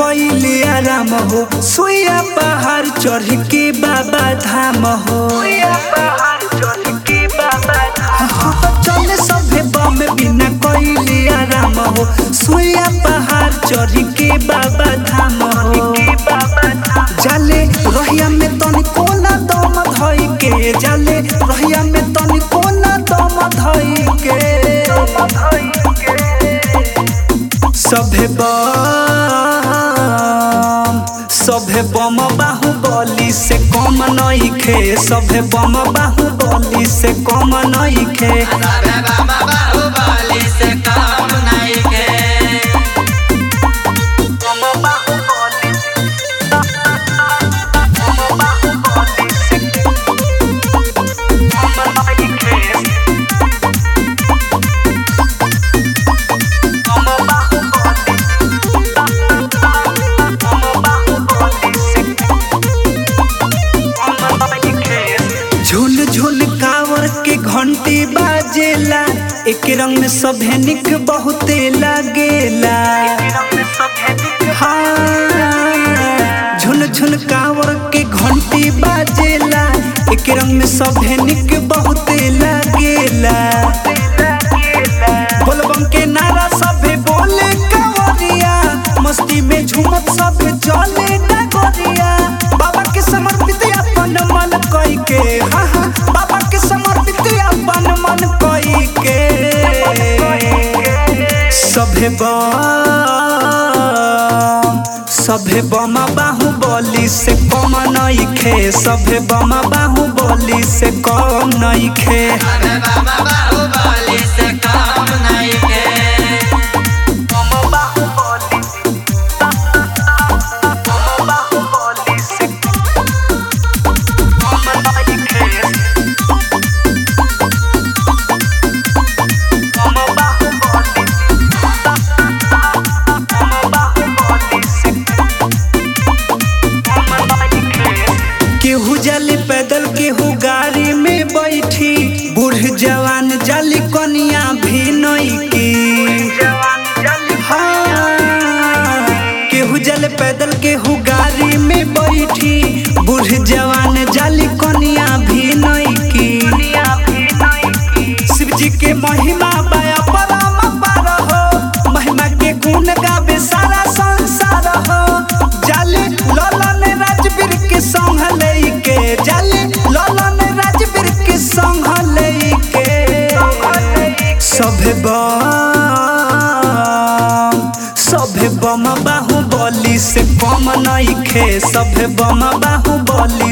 कैले आराम हो सुइया पहाड़ चढ़ के बाबा धाम हो चले सभे बम बिना कैले आराम हो सुइया पहाड़ चढ़ के बाबा धाम हो जाले रहिया में तनी कोना दम धई के जाले रहिया में तनी कोना दम धई के सभे बम सभे बम बाहुबली से कम नइखे सभे बम बाहुबली से कम नइखे सबे बाबा बाहुबली से काम नइखे झुन झुन कावर के घंटी बाजेला एक रंग में सभे निक बहुते लागेला हाँ झुन झुन कावर के घंटी बाजेला एक रंग में सभे निक बहुते लागेला बोलबम के नारा सभे बोले कावरिया मस्ती में झूमत सभे चले डगरिया बाबा के समर्पित अपन मन कई के हाँ हाँ बाबा के समर्पित अपन मन कई के सभे बम सभे बम बाहुबली से कम नइखे सभे बम बाहुबली से कम नइखे सबे बाबा बाहुबली से काम नइखे केहू जाली पैदल केहू गाड़ी में बैठी बूढ़ जवान जाली कनिया भी नइकी हाँ, केहू जाले पैदल केहू गाड़ी में बैठी बूढ़ जवान जाली कनिया भी नइकी शिव जी के महिमा बाया परम पार हो महिमा के गुण गावे सारा संसार हो जाले ललन राजवीर के संग लेके जाले ललन राजवीर के संग लेके सभे बम सभे बम बाहुबली से कम नइखे सभे बम बाहुबली